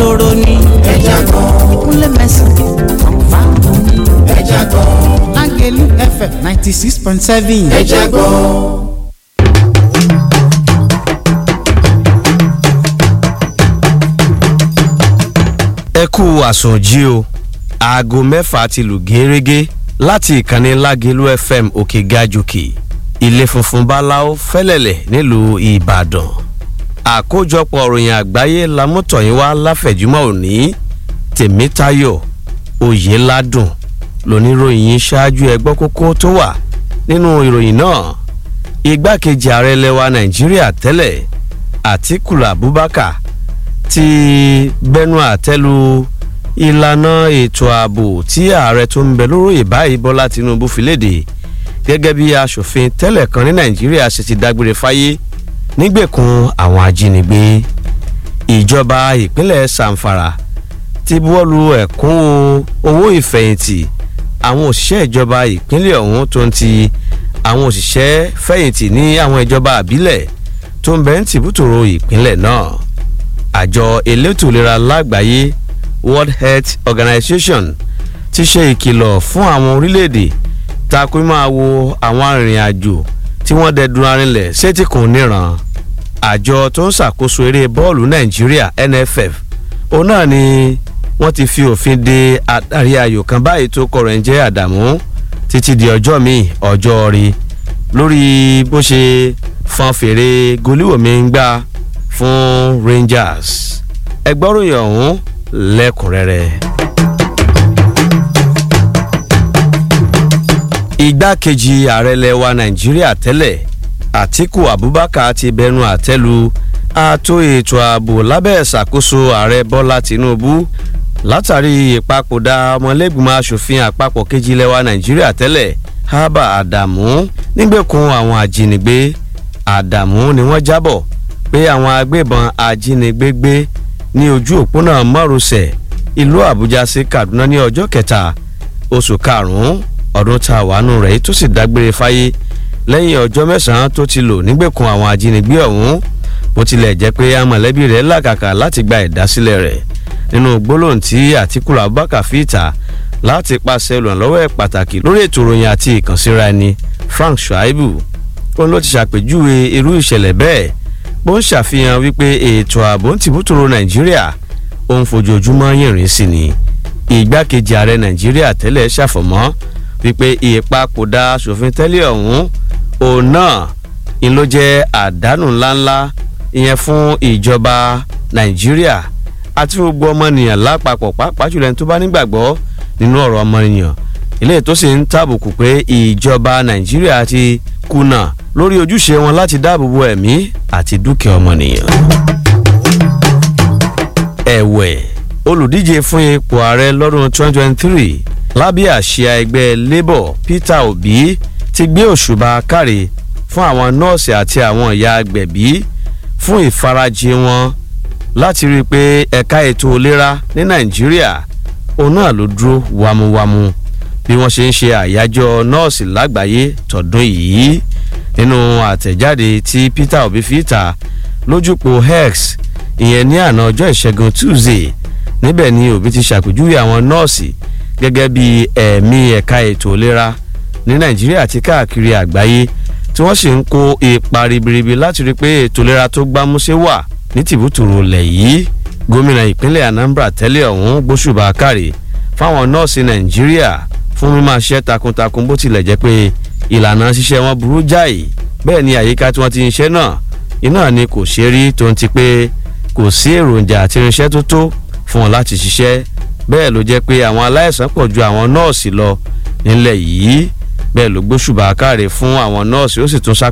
lóró ní. ẹja gan kúnlẹ̀ mẹ́sàn-án kọ̀ǹfà ní. ẹja gan lágẹ̀lú fm ninety six point seven. ẹja gan. ẹ kú àsùnjí o aago mẹ́fà ti lù gẹ́rẹ́gẹ́ láti ìkànnì lágẹ̀lú fm òkè gajòkè ilé funfun báláwo fẹ́lẹ̀lẹ̀ nílùú ìbàdàn àkójọpọ̀ òròyìn àgbáyé lamútọ̀yìn wá láfẹ̀júmọ́ òní tèmítayọ̀ oyèládùn lóníròyìn yìí ṣáájú ẹgbọ́ kókó tó wà nínú ìròyìn náà igbákejì ààrẹ lẹwa nàìjíríà tẹ́lẹ̀ àtikú abubakar ti bẹnu àtẹ́lu ìlànà ètò ààbò tí ààrẹ tó ń bẹ lóróyè báyìí bọ́lá tinubu fi léde gẹ́gẹ́ bí asòfin tẹ́lẹ̀ kan ní nàìjíríà ṣe ti dágbére fáyé nígbèkùn àwọn ajínigbé ìjọba ìpínlẹ̀ sanfara ti buwọ́lu ẹ̀kún owó ìfẹ̀yìntì àwọn òṣìṣẹ́ ìjọba ìpínlẹ̀ ọ̀hún tó ń ti àwọn òṣìṣẹ́ fẹ̀yìntì ní àwọn ìjọba àbílẹ̀ tó ń bẹ ń tìbútòrò ìpínlẹ̀ náà àjọ elétò ìlera lágbàáyé world health organization ti ṣe ìkìlọ̀ fún àwọn orílẹ̀-èdè takò máa wo àwọn arìnrìn-àjò tí wọ́n dẹdun arinlẹ̀ sétíkùn níran àjọ tó ń ṣàkóso eré bọ́ọ̀lù nàìjíríà nff òun náà ni wọ́n ti fi òfin de adarí ayò kan báyìí tó kọ̀rọ̀ ń jẹ́ àdàmú títí di ọjọ́ míì ọjọ́ rí lórí bó ṣe fọn fèrè goliwomi ń gbà fún rangers ẹgbọ́ròyìn ọ̀hún lẹ́kùnrẹ́rẹ́. igbákejì ààrẹ lẹwa nàìjíríà tẹ́lẹ̀ àtiku abubakar ti bẹnu àtẹ́lu ààtò ètò ààbò lábẹ́ ìṣàkóso ààrẹ bọ́lá tinubu látàrí ìpapòdà ọmọlẹ́gbìmọ̀ asòfin àpapọ̀ kejì lẹwa nàìjíríà tẹ́lẹ̀ hábà àdàmú nígbèkùn àwọn ajínigbé àdàmú ni wọ́n jábọ̀ pé àwọn agbébọn ajínigbé gbé ní ojú òpónà márosẹ̀ ìlú àbújá sí kaduna ní ọjọ́ kẹta oṣù karùn-ún ọdún tá a wà nù rẹ̀ tó sì dágbére fáyé lẹ́yìn ọjọ́ mẹ́sàn-án tó ti lò nígbèkùn àwọn ajínigbé ọ̀hún bó tilẹ̀ jẹ́ pé amọ̀lẹ́bí rẹ̀ làkàkà láti gba ìdásílẹ̀ rẹ̀ nínú gbólóhùn tí àtikú abubakar fi ìta láti pàṣẹ olùrànlọ́wọ́ ẹ̀ pàtàkì lórí ètò ìròyìn àti ìkànsíra ẹni frank shuaibu òun ló ti ṣàpèjúwe irú ìṣẹ̀lẹ̀ bẹ́ẹ̀ bó ń ṣàfihàn wípé ètò ààbò ń tìbútòrò nàìjíríà òun fojoojúmọ́ yìnrìn sí ni ìgbákejì ààrẹ nàìjíríà tẹ́lẹ̀ ṣàfọ̀mọ́ wípé ìpapòdà aṣòfin tẹ́lẹ̀ ọ̀hún òun náà ń ló jẹ́ àdánù ńláńlá ìyẹn fún ìjọba nàìjíríà àti gbogbo ọmọnìyàn lápapọ̀ pàápàá jùlọ ẹni tó bá nígbàgbọ́ nínú ọ̀rọ̀ ọmọnìyàn ilé tó sì ń tàbùkù pé ìjọba nàìjíríà ti kùnà lórí ojúṣe wọn láti dáàbò bo ẹ̀mí àti dúkìá ọmọnìyàn. ẹ̀wẹ̀ olùdíje fún ipò ààrẹ lọ́dún 2023 lábẹ́ àsíá ẹgbẹ́ labour peter obi ti gbé òṣùbà káre fún àwọn nọ́ọ̀sì àti àwọn ìyá agbẹ̀bí fún ìfarajì wọn láti rí i pé ẹ̀ka ètò ìlera ní nàìjíríà òun náà ló dúró wámúwámú bí wọ́n ṣe ń ṣe àyájọ́ nọ́ọ̀sì lágbàáyé tọ̀dún yìí nínú àtẹ̀jáde tí peter obi fi ta lójúpọ̀ hex ìyẹn ní àná ọjọ́ ìṣẹ́gun tuesday níbẹ̀ ni obi ti ṣàpèjúwe àwọn nọ́ọ̀sì gẹ́gẹ́ bí ẹ̀mí ẹ̀ka ètò ìlera ní nàìjíríà àti káàkiri àgbáyé tí wọ́n sì ń kó ipa ribiribi láti rí i pé ètò ìlera tó gbámúṣé wà ní tìbútòrò lẹ̀ yìí gómìnà ìpínlẹ̀ anambra tẹ́lẹ̀ ọ̀hún gbóṣùbà kárì fáwọn nọ́ọ̀sì nàìjíríà fún mímáa ṣiṣẹ́ takuntakun bó tilẹ̀ jẹ́ pé ìlànà ṣiṣẹ́ wọn burú jáì bẹ́ẹ̀ ni àyíká tí wọ́n ti ń ṣe náà iná ni kò ṣe rí tó ń ti pé kò sí èròjà àti irinṣẹ́ tó tó fún wọn láti ṣiṣẹ́ bẹ́ẹ̀ ló jẹ́ pé àwọn aláìsàn pọ̀ ju àwọn nọ́ọ̀sì lọ nílẹ̀ yìí bẹ́ẹ̀ ló gbóṣùbà káre fún àwọn nọ́ọ̀sì ó sì tún ṣàpèjúwe